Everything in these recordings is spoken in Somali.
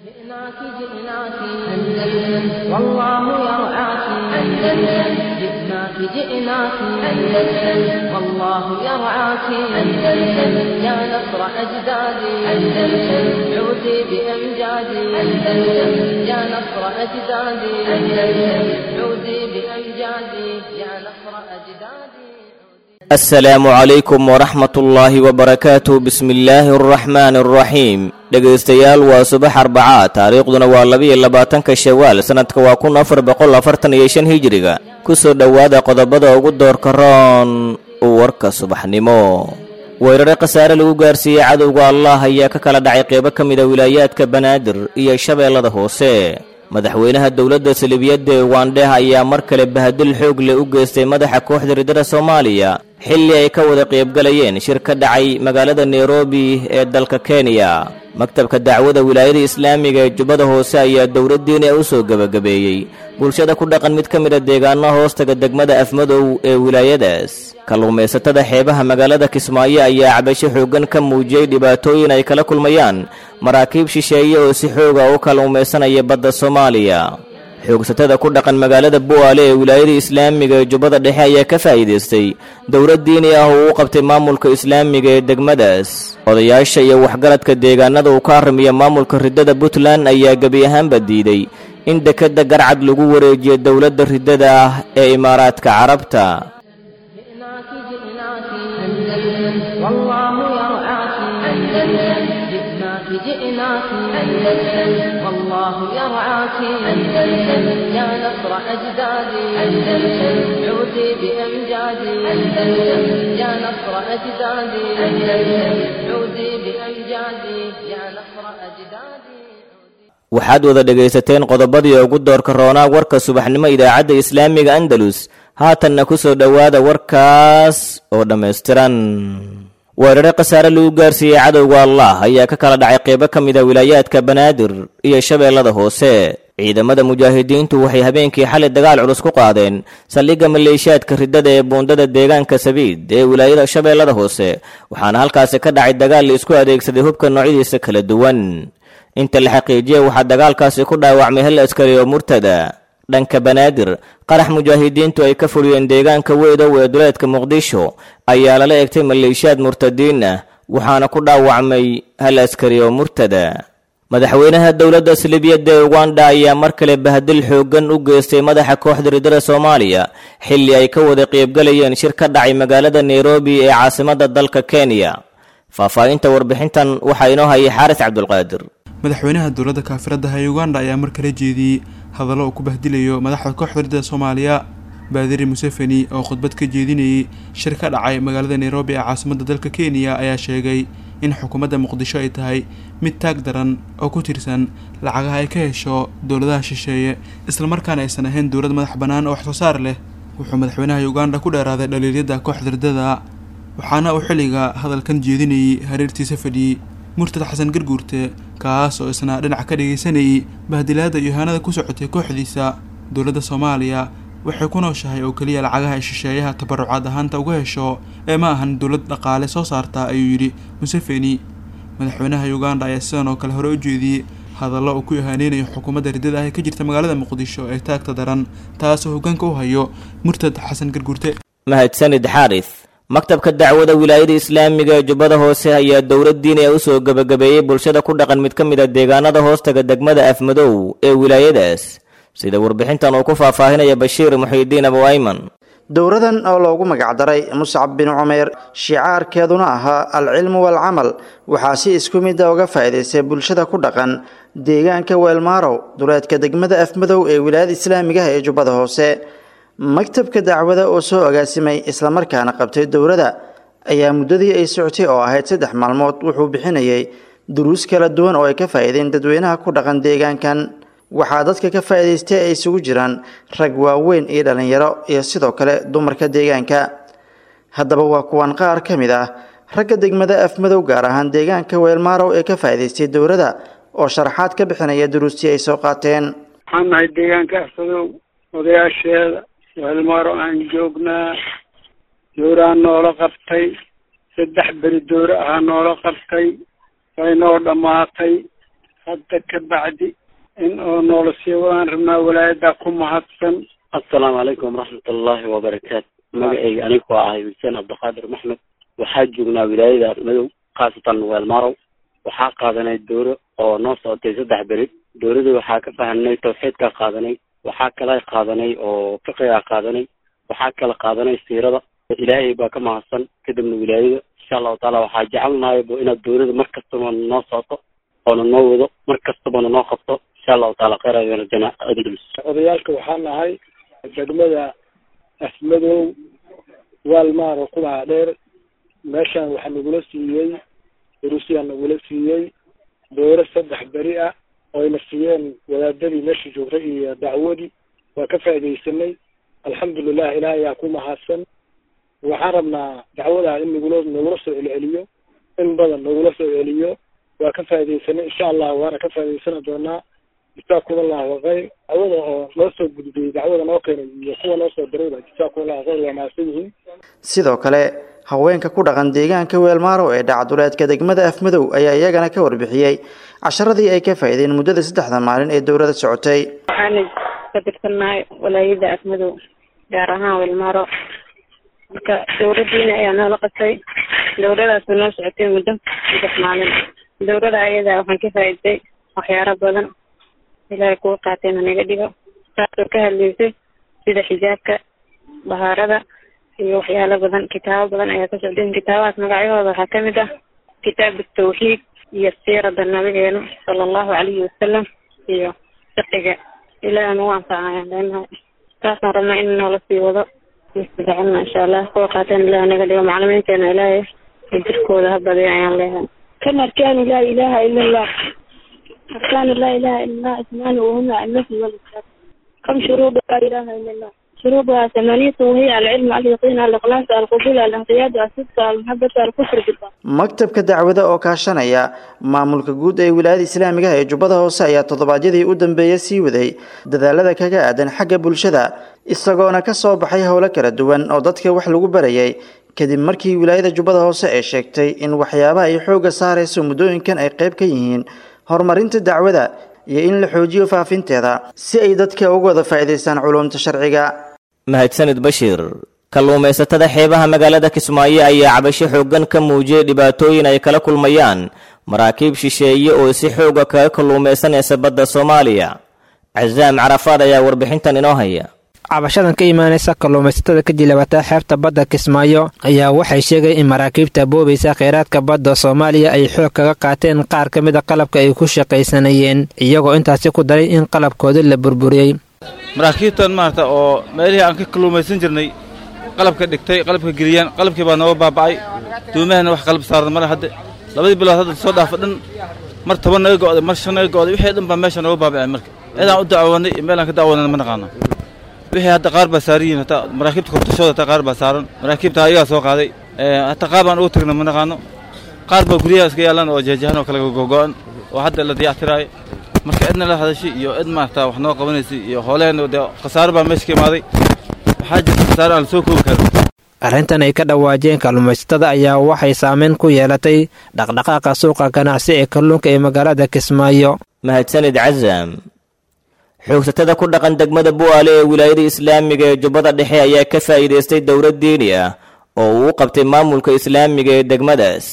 جئناك جئناك أندلس والله يرعاك أندلس جئناك جئناك أندلس والله يرعاك أندلس يا نصر أجدادي أندلس عودي بأمجادي أندلس يا نصر أجدادي أندلس عودي بأمجادي يا نصر أجدادي asalaamu calaykum waraxmat ullaahi wabarakaatuh bismi illaahi araxmaani araxiim dhegaystayaal waa subax arbacaa taariikhduna waa labiyo labaatanka shawaal sannadka waa kun afar boqol afartan iyo shan hijiriga ku soo dhowaada qodobada ugu doorka roon warka subaxnimo weerare khasaare lagu gaarsiiyey cadowga allah ayaa ka kala dhacay qeybo ka mida wilaayaadka banaadir iyo shabeellada hoose madaxweynaha dowladda salibiyadda ee ugandheh ayaa mar kale bahadil xoog leh u geystay madaxa kooxda riddada soomaaliya xilli ay ka wada qaybgalayeen shir ka dhacay magaalada nairobi ee dalka kenya maktabka dacwada wilaayada islaamiga ee jubbada hoose ayaa dowladdiina u soo gebagabeeyey bulshada ku dhaqan mid ka mida deegaano hoostaga degmada afmadow ee wilaayadaas kalluumaysatada xeebaha magaalada kismaayo ayaa cabasho xooggan ka muujiyey dhibaatooyin ay kala kulmayaan maraakiib shisheeye oo si xooga u kalluumaysanaya badda soomaaliya xoogsatada ku dhaqan magaalada bu'aale ee wilaayada islaamiga ee jubbada dhexe ayaa ka faa'iidaystay dowlad diini ah oo u qabtay maamulka islaamiga ee degmadaas odayaasha iyo waxgaradka deegaanada uu ka haramiya maamulka riddada puntland ayaa gebi ahaanba diiday in dekedda garcad lagu wareejiyo dowladda riddada ah ee imaaraadka carabta جئناك جئناك أندلس والله يرعاك أندلس جئناك جئناك أندلس والله يرعاك أندلس يا نصر أجدادي أندلس عودي بأمجادي أندلس يا نصر أجدادي أندلس عودي بأمجادي يا نصر أجدادي waxaad wada dhegaysateen qodobadii ugu doorka roonaa warka subaxnimo idaacadda islaamiga andalus haatanna ku soo dhowaada warkaas oo dhammaystiran weerare khasaare lagu gaarsiiyey cadowga allah ayaa ka kala dhacay qeybo ka mida wilaayaadka banaadir iyo shabeellada hoose ciidamada mujaahidiintu waxay habeenkii xalay dagaal culus ku qaadeen saldhigga maleeshiyaadka riddada ee buundada deegaanka sabiid ee wilaayada shabeellada hoose waxaana halkaasi ka dhacay dagaal la isku adeegsaday hubka noocyadiisa kala duwan inta la xaqiijiyey waxaa dagaalkaasi ku dhaawacmay hal askari oo murtada dhanka banaadir qarax mujaahidiintu ay ka fuliyeen deegaanka weydow ee duleedka muqdisho ayaa lala egtay maleeshiyaad murtadiin ah waxaana ku dhaawacmay hal askari oo murtada madaxweynaha dowladda salibiyadda ee uganda ayaa mar kale bahadil xooggan u geystay madaxa kooxda riddada soomaaliya xilli ay ka wada qaybgalayeen shir ka dhacay magaalada nairobi ee caasimadda dalka kenya faahfaahinta warbixintan waxaa inoo hayay xaaris cabdulqaadir madaxweynaha dowladda kaafiradaha ee uganda ayaa mar kale jeediyey hadallo uu ku bahdilayo madaxda kooxda riddada soomaaliya baadiri museveni oo khudbad ka jeedinayay shir ka dhacay magaalada nairobi ee caasimadda dalka kenya ayaa sheegay in xukuumadda muqdisho ay tahay mid taag daran oo ku tirsan lacagaha ay ka hesho dowladaha shisheeye islamarkaana aysan ahayn dowlad madax bannaan oo wax soo saar leh wuxuu madaxweynaha uganda ku dheeraaday dhaliilyada kooxda riddada waxaana uu xilliga hadalkan jeedinayay hareertiisa fadhiyey murtad xasan garguurte kaas oo isna dhinac ka dhagaysanayay bahdilaada iyo ihaanada ku socotay kooxdiisa dowladda soomaaliya waxay ku nooshahay oo keliya lacagaha ay shisheeyaha tabarucaad ahaanta uga hesho ee ma ahan dowlad dhaqaale soo saarta ayuu yidhi museveni madaxweynaha uganda ayaa sidan oo kale hore u jeediyey hadallo uu ku ihaaneynayo xukuumadda riddada ah ee ka jirta magaalada muqdisho ee taagta daran taasoo hoggaanka u hayo murtad xasan garguurte mahadsanid xaaris maktabka dacwada wilaayada islaamiga ee jubbada hoose ayaa dowlad diini a u soo gebagabeeyey bulshada ku dhaqan mid ka mid a deegaanada hoostaga degmada afmadow ee wilaayadaas sida warbixintan uu ku faahfaahinaya bashiir muxiidiin abu ayman dowradan oo loogu magacdaray muscab bin cumeer shicaarkeeduna ahaa alcilmu waalcamal waxaa si isku mida uga faa'iidaystay bulshada ku dhaqan deegaanka weelmaarow duleedka degmada afmadow ee wilaayada islaamigaha ee jubbada hoose maktabka dacwada oo soo agaasimay islamarkaana qabtay dowladda ayaa muddadii ay socotay oo ahayd saddex maalmood wuxuu bixinayay duruus kala duwan oo ay ka faa'iideen dadweynaha ku dhaqan deegaankan waxaa dadka ka faa'iidaystay ay isugu jiraan rag waaweyn iyo dhallinyaro iyo sidoo kale dumarka deegaanka haddaba waa kuwan qaar ka mid ah ragga degmada afmadow gaar ahaan deegaanka weelmaarow ee ka faa'iidaystay dowladda oo sharaxaad ka bixinaya duruustii ay soo qaateen waxaan nahay deegaanka afmadow odayaasheeda weelmaaro aan joognaa dowraa noola qabtay saddex beri dowre ahaa noola qabtay way noo dhammaatay hadda ka bacdi in oo noola sii wadaan rabnaa walaayadaa ku mahadsan assalaamu calaykum waraxmatullaahi wabarakaatu magacayga anigoo ahay xuseen cabdiqaadir maxmed waxaa joognaa wilaayada madow khaasatan weelmarow waxaa qaadanay dooro oo noo socotay saddex beri dooradii waxaa ka fahanay tawxiidkaa qaadanay waxaa kala qaadanay oo fiqigaa qaadanay waxaa kala qaadanay siirada ilaahay baa ka mahadsan kadibna wilaayada insha allahu taala waxaa jecelnahay bo inaad doorada mar kastaba noo socoto oona noo wado mar kastabana noo qabto insha allahu taala kheyr ayana jana odayaalka waxaa nahay degmada afmadow waalmaaro kubaha dheer meeshaan waxaa nagula siiyey rusiyaa nagula siiyey dooro saddex beri ah oyna siiyeen wadaadadii meesha joogtay iyo dacwadii waa ka faaidaysanay alxamdulilah ilaah ayaa ku mahadsan waxaan rabnaa dacwadaa in nagula nagula soo celceliyo in badan nagula soo celiyo waa ka faaidaysanay insha allah waana ka faa'idaysani doonaa jisaakum allahu khayr dacwada oo noo soo gudbiyey dacwada noo keenay iyo kuwa noo soo dirayba jisaakum allahu khayr waa mahadsan yihiin sidoo kale haweenka ku dhaqan deegaanka weelmaaro ee dhacduleedka degmada afmadow ayaa iyagana ka warbixiyey casharadii ay ka faa'iideen muddada saddexda maalin ee dowladda socotay waxaana ka tirsannahay walaayada afmadow gaar ahaan weelmaaro marka dowladdiina ayaa noola qasay dowladaasu noo socotay muddo saddex maalin dowladda ayada waxaan ka faa'iiday waxyaaro badan ilaahay kuwa qaateen hanaga dhigo taasoo ka hadlaysay sida xijaabka bahaarada iyo waxyaalo badan kitaabo badan ayaa ka socdeen kitaabahaas magacyahooda waxaa kamid ah kitaab tawxiid iyo siirada nabigeena sala allahu calayhi wasalam iyo fiqiga ilaahi nagu anfacayaan leenahay taasaan rabnaa in noola sii wado jecelna insha allah kuwa qaateen ilaah naga dhigo maclimiinteena ilaahay jirkooda ha badiyo ayaan leeyahay كم أركان لا إله إلا الله أركان لا إله إلا الله اثنان وهما النفي والإثبات كم شروط لا إله إلا الله شروطها ثمانية وهي العلم اليقين الإخلاص القبول الانقياد الصدق المحبة الكفر بالله maktabka dacwada oo kaashanaya maamulka guud ee wilaayada islaamiga ee jubbada hoose ayaa toddobaadyadii u dambeeyay sii waday dadaalada kaga aadan xagga bulshada isagoona ka soo baxay howlo kala duwan oo dadka wax lagu barayay kadib markii wilaayada jubbada hoose ay sheegtay in waxyaabaha ay xoogga saarayso muddooyinkan ay qayb ka yihiin horumarinta dacwada iyo in la xoojiyo faafinteeda si ay dadka uga wada faa'iidaystaan culuumta sharciga mahadsanid bashiir kalluumaysatada xeebaha magaalada kismaayo ayaa cabasho xooggan ka muujiyey dhibaatooyin ay kala kulmayaan maraakiib shisheeye oo si xooga kaga kalluumaysanaysa badda soomaaliya casaam carafaad ayaa warbixintan inoo haya cabashadan ka imaanaysa kalluumaysatada ka jilabata xeebta badda kismaayo ayaa waxay sheegay in maraakiibta boobaysa kheyraadka badda soomaaliya ay xoog kaga qaateen qaar ka mid a qalabka ay ku shaqaysanayeen iyagoo intaasi ku daray in qalabkooda la burburiyey maraakiibtan maarata oo meelihii aan ka kalluumaysan jirnay qalabka dhigtay qalabka geliyaan qalabkii baa nooga baaba'ay duumahana wax qalab saaran male hadde labadii bilood hadda soo dhaafa dhan mar toban naga go'day mar shan naga go'day wixii dhan baa meesha nooga baaba'ay marka cidaan u dacwoonay iyo meelaan ka dacwoonana ma naqaano wixii hadda qaar baa saaran yihiin hataa maraakiibta kortashooda hataa qaar baa saaran maraakiibta ayagaa soo qaaday hataa qaar baan ugu tagna ma naqaano qaar baa guryaha iska yaalan oo jeejahan oo kale gogo'an oo hadda la dayactiraayo marka cidna la hadashay iyo cid maarata wax noo qabanaysay iyo hooleen dee khasaaro baa meesha ka imaaday waxaa jirta khasaaro aan la soo koobi karin arrintan ay ka dhawaajeen kalluumaysatada ayaa waxay saameyn ku yeelatay dhaqdhaqaaqa suuqa ganacsi ee kalluunka ee magaalada kismaayo mahadsanid casaam xoogsatada ku dhaqan degmada bu'aale ee wilaayada islaamiga ee jubbada dhexe ayaa ka faa'iidaystay dowlad diini ah oo uu u qabtay maamulka islaamiga ee degmadaas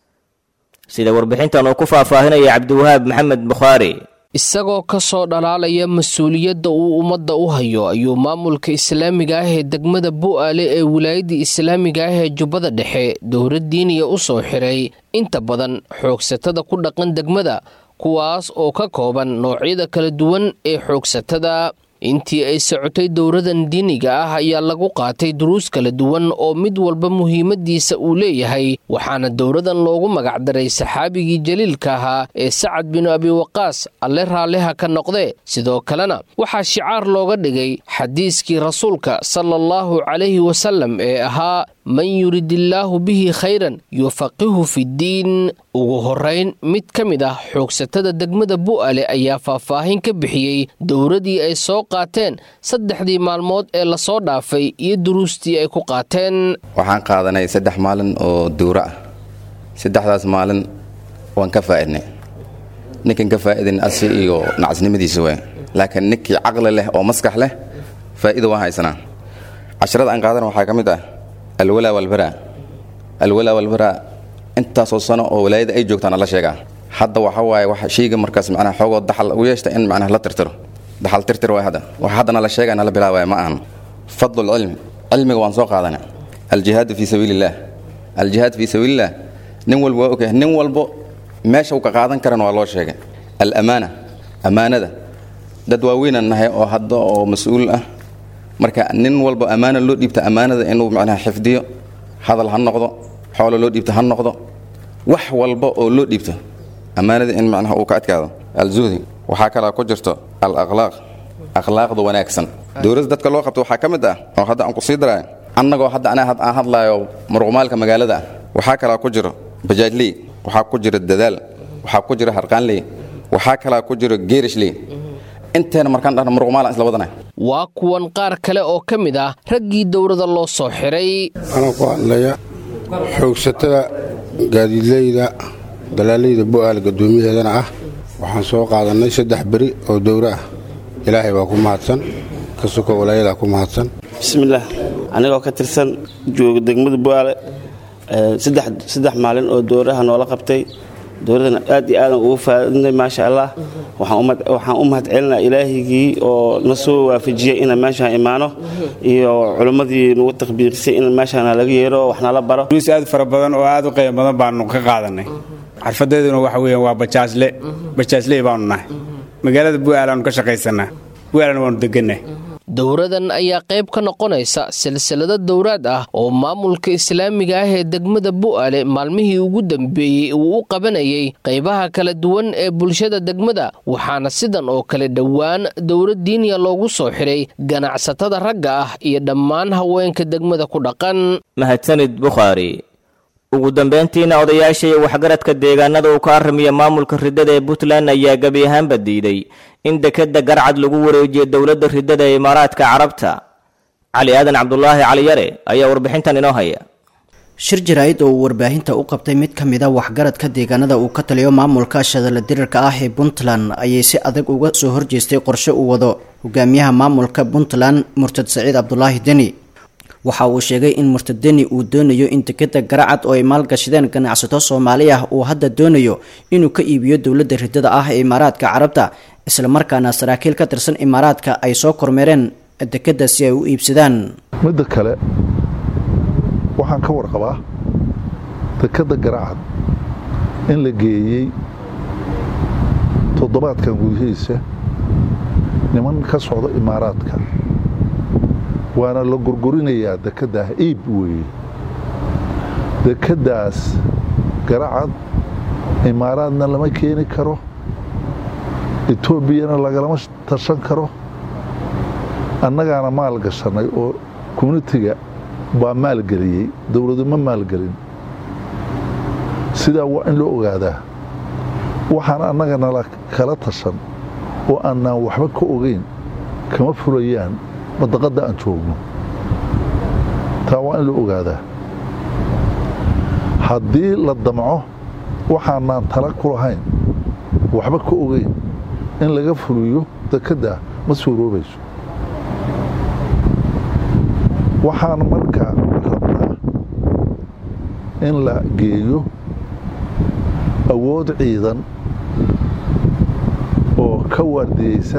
sida warbixintan uu ku faahfaahinaya cabdiwahaab maxamed bukhaari isagoo ka soo dhalaalaya mas-uuliyadda uu ummadda u hayo ayuu maamulka islaamiga ah ee degmada bu'aale ee wilaayadda islaamiga ah ee jubbada dhexe dowlad diiniya u soo xiray inta badan xoogsatada ku dhaqan degmada kuwaas oo ka kooban noocyada kala duwan ee xoogsatada intii ay socotay dowladan diiniga ah ayaa lagu qaatay duruus kala duwan oo mid walba muhiimadiisa uu leeyahay waxaana dowladan loogu magacdaray saxaabigii jaliilka ahaa ee sacad binu abi waqaas alle raalliha ka noqde sidoo kalena waxaa shicaar looga dhigay xadiiskii rasuulka sala allahu calayhi wasallam ee ahaa man yuridillaahu bihi khayran yufaqihu fiddiin ugu horayn mid ka mid ah xoogsatada degmada bu'ale ayaa faahfaahin ka bixiyey dowladii ay soo qaateen saddexdii maalmood ee lasoo dhaafay iyo duruustii ay ku qaateen waxaan qaadanay saddex maalin oo duuro ah saddexdaas maalin waan ka faa'idnay ninkan ka faa'iidan asi iyo nacasnimadiisa waay laakiin ninkii caqli leh oo maskax leh faa'iida waa haysanaa casharada aan qaadana waxaa ka mid ah alwalaa walbaraa alwalaa walbaraa intaasoo sano oo walaayada ay joogtaan alla sheegaa hadda waxa waaye wax shayga markaas macnaha xoogoo daxal u yeeshta in macnaha la tirtiro daxal tirtir waay hadda wax haddana la sheegaya nala bilaabaya ma ahan fadlu lcilmi cilmiga waan soo qaadana aljihaadu fii sabiili illah aljihaad fii sabiililah nin walba waa ogyahay nin walbo meesha uu ka qaadan karana waa loo sheegay alamaana ammaanada dad waaweynan nahay oo hadda oo mas-uul ah marka nin walba ammaana loo dhiibta ammaanada inuu macnaha xifdiyo hadal ha noqdo xoolo loo dhiibto ha noqdo wax walba oo loo dhiibto ammaanada in macnaha uu ka adkaado alzuhdi waxaa kalaa ku jirto al akhlaaq akhlaaqda wanaagsan dowladda dadka loo qabto waxaa ka mid ah oo hadda aan ku sii daraayo annagoo hadda anaa aan hadlaayo muruqmaalka magaalada ah waxaa kalaa ku jiro bajaajley waxaa ku jiro dadaal waxaa ku jiro harqaanley waxaa kalaa ku jiro geerishley inteena markaan dhahna muruqmaalan isla wadanay waa kuwan qaar kale oo ka mid ah raggii dowladda loo soo xiray anaa ku hadlaya xoogsatada gaadiidleyda dalaaleyda bu'aal guddoomiyaheedana ah waxaan soo qaadannay saddex beri oo dowro ah ilaahay baa ku mahadsan ka suko walaayadaa ku mahadsan bismillaah anigoo ka tirsan jooga degmada bu'aale saddex maalin oo dowraha noola qabtay dowladana aad iyo aadan ugu faadinay maasha allah waxaan u mahad celinaa ilaahigii oo na soo waafajiyey inaan meeshaan imaano iyo culimmadii nagu takbiirisay in meeshaan laga yeero wax nala baro duruus aad fara badan oo aad u qiimo badan baanu ka qaadanay xarfadeeduna waxa weeyaan waa bajaasle bajaasley baanu nahay magaalada bu'aalaanu ka shaqaysanaa bu'aalana waanu degannahay dowradan ayaa qayb ka noqonaysa silsilado dowraad ah oo maamulka islaamiga ah ee degmada bu'aale maalmihii ugu dambeeyey uu u qabanayay qaybaha kala duwan ee bulshada degmada waxaana sidan oo kale dhowaan dowlad diiniya loogu soo xiray ganacsatada ragga ah iyo dhammaan haweenka degmada ku dhaqan mahadsanid bukhaari ugu dambayntiina odayaasha iyo waxgaradka deegaanada uu ka arramiya maamulka riddada ee puntland ayaa gebi ahaanba diiday in dekedda garcad lagu wareejiyo dowladda riddada ee imaaraadka carabta cali aadan cabdulaahi caliyare ayaa warbixintan inoo haya shir jaraa'id oo uu warbaahinta u qabtay mid ka mid a waxgaradka deegaanada uu ka taliyo maamulka shadala dirirka ah ee puntland ayay si adag uga soo horjeestay qorshe uu wado hogaamiyaha maamulka puntland murtad saciid cabdulaahi deni waxa uu sheegay in murtad deni uu doonayo in dekeda garacad oo ay maalgashadeen ganacsato soomaali ah uu hadda doonayo inuu ka iibiyo dowladda riddada ah ee imaaraadka carabta islamarkaana saraakiil ka tirsan imaaraadka ay soo kormeereen dekedda si ay u iibsadaan midda kale waxaan ka warqabaa dekedda garacad in la geeyey toddobaadkan gudihiisa niman ka socda imaaraadka waana la gurgurinayaa dekeddaah iib weeye dekeddaas garacad imaaraadna lama keeni karo etoobiyana lagalama tashan karo annagaana maal gashannay oo communitiga baa maalgeliyey dowladu ma maalgelin sidaa waa in loo ogaadaa waxaan annaga nala kala tashan oo annaan waxba ka ogeyn kama fulayaan madaqadda aan joogno taa waa in loo ogaadaa haddii la damco waxaanaan tala ku lahayn waxba ka ogeyn in laga fuliyo dekeddaa ma suuroobayso waxaan markaa rabnaa in la geeyo awood ciidan oo ka waardiyeysa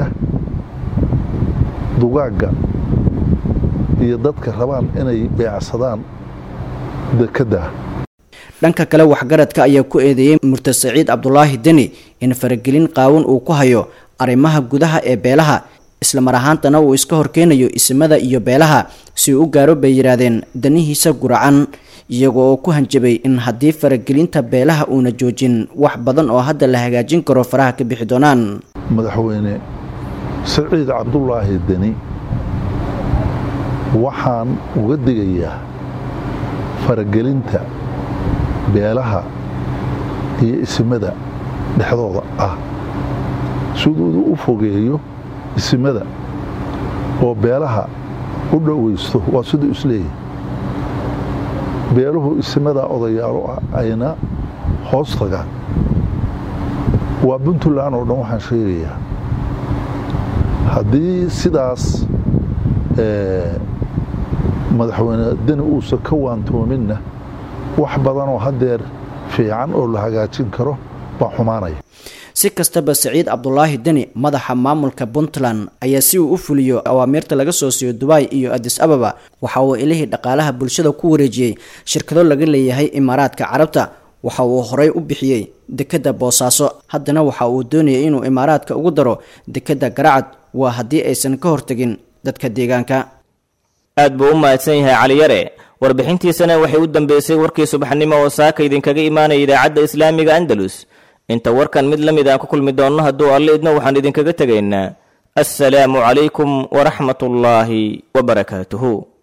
dugaagga iyo dadka rabaan inay beecsadaan dekedda dhanka kale waxgaradka ayaa ku eedeeyey murtad saciid cabdulaahi deni in faragelin qaawan uu ku hayo arrimaha gudaha ee beelaha islamar ahaantana uu iska horkeenayo isimada iyo beelaha si uu u gaaro bay yidhaahdeen danihiisa guracan iyago oo ku hanjabay in haddii faragelinta beelaha uuna joojin wax badan oo hadda la hagaajin karo faraha ka bixi doonaan madaxweyne saciid cabdulaahi deni waxaan uga digayaa faragelinta beelaha iyo isimada dhexdooda ah siduu u fogeeyo isimada oo beelaha u dhowaysto waa siduu isleeyahay beeluhu isimadaa odayaalo ah ayna hoos tagaan waa puntland oo dhan waxaan sheegayaa haddii sidaas madaxweyne deni uusan ka waantoominna wax badanoo haddeer fiican oo la hagaajin karo baa xumaanaya si kastaba saciid cabdulaahi deni madaxa maamulka puntland ayaa si uu u fuliyo awaamiirta laga soo siiyo dubai iyo adis ababa waxa uu ilihii dhaqaalaha bulshada ku wareejiyey shirkado laga leeyahay imaaraadka carabta waxa uu horey u bixiyey dekedda boosaaso haddana waxa uu doonayay inuu imaaraadka ugu daro dekedda garacad waa haddii aysan ka hortegin dadka deegaanka aad buu u mahadsan yahay caliyare warbixintiisana waxay u dambeysay warkii subaxnimo oo saaka idinkaga imaanaya idaacadda islaamiga andalus inta warkan mid la mid aan ku kulmi doonno hadduu alle idno waxaan idinkaga tegaynaa assalaamu calaykum waraxmatullaahi wabarakaatuhu